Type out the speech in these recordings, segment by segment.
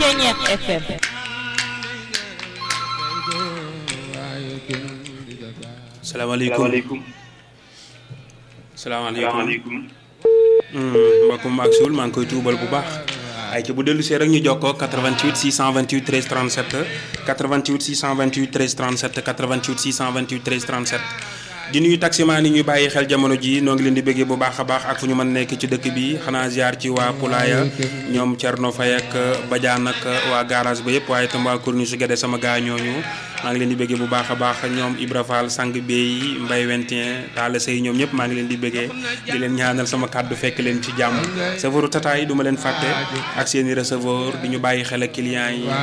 Ceñeex FM salaamaaleykum salaamaaleykum salaamaaleykum. mbokkum ak suul maa ngi koy tuubal bu baax ay ci bu dellu see rek ñu jokkoo 88 628 13 37 88 628 13 37 88 628 13 37 di nuyu taximaan yi ñuy bàyyi xel jamono ji noo ngi leen di bëggee bu baax a baax ak fu ñu mën nekk ci dëkk bi xanaa ziar ci waa Poulaya ñoom Thierno Faye ak Badiane ak waa garage ba yëpp waaye itam waa Corniche Guédé sama gaa ñooñu maa ngi leen di bëggee bu baax a baax ñoom Ibra Fall sang Bey Mbaye Wentien Talla Sey ñoom ñëpp maa ngi leen di bëggee di leen ñaanal sama kàddu fekk leen ci jàmm chauffeur tata yi du ma leen fàtte ak seen i receveur di ñu bàyyi xel ak clients yi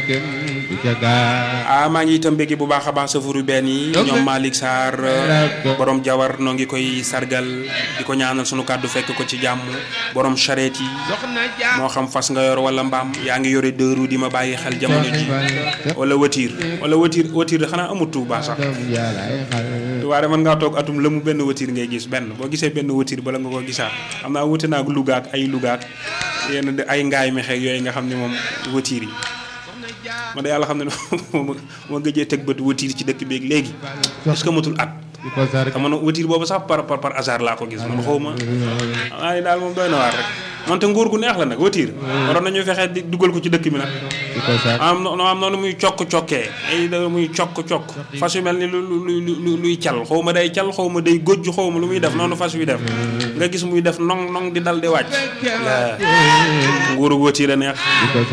ah maa ngi itam bëggee bu baax a baax chauffeur yu benn yi ñoom Malick Sarr borom jawar noo ngi koy sargal di ko ñaanal sunu kàddu fekk ko ci jàmm borom charrette yi moo xam fas nga yor wala mbaam yaa ngi yore deux roues di ma bàyyi xel jamono ji wala voiture wala voiture voiture xanaa amut Tuuba sax waaye mën ngaa toog atum la mu benn voiture ngay gis benn boo gisee benn voiture bala nga ko gisaat xam naa wuute naa ak Louga ak ay Louga ak yenn ay ngaay mexeeg yooyu nga xam ne moom voiture yi man de yàlla xam ne moo gëjee teg bët voiture ci dëkk beeg léegi est-ce que matul at te man voiture boobu sax par par par hasard laa ko gis man xaw ma xam ni daal moom doy na waar rek man te nguur gu neex la nag voiture waroon nañu fexe di dugal ko ci dëkk bi nag am no am noonu muy cokk-cokkee ay da muy cokk-cokk fas yu mel ni lu lu luy cal xaw ma day cal xaw ma day gójj xaw ma lu muy def noonu fas wi def nga gis muy def nong nong di dal di wàcc la nguuru voiture a neex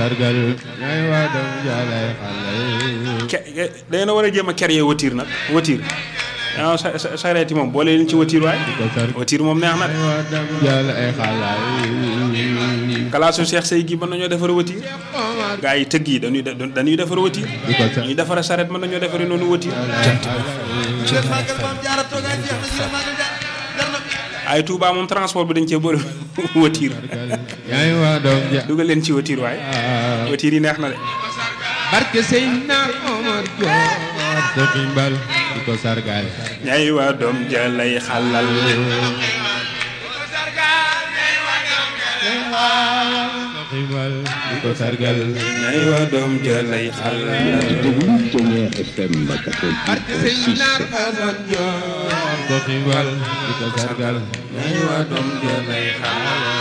ke day na war a jéem a créer voiture nag voiture waaw sa sa sareet yi moom boole leen ci voiture waay voiture moom neex na de kalaasu Cheikh Sey gi mën nañoo defar voiture gaa yi tëgg yi dañuy dañuy defar voiture ñuy defar sareet mën nañoo defari noonu voiture ay Touba moom transport bi dañ cee bëri voiture dugal leen ci voiture waay voiture yi neex na de barke Seydina Omar Diop te ximbal di ko sargal ñay waa doom ja lay xalal ximbal di ko sargal ñay waa doom ja lay xalal Ceñeex FM barke Seydina Omar Diop te ximbal di ko sargal ñay waa doom ja lay xalal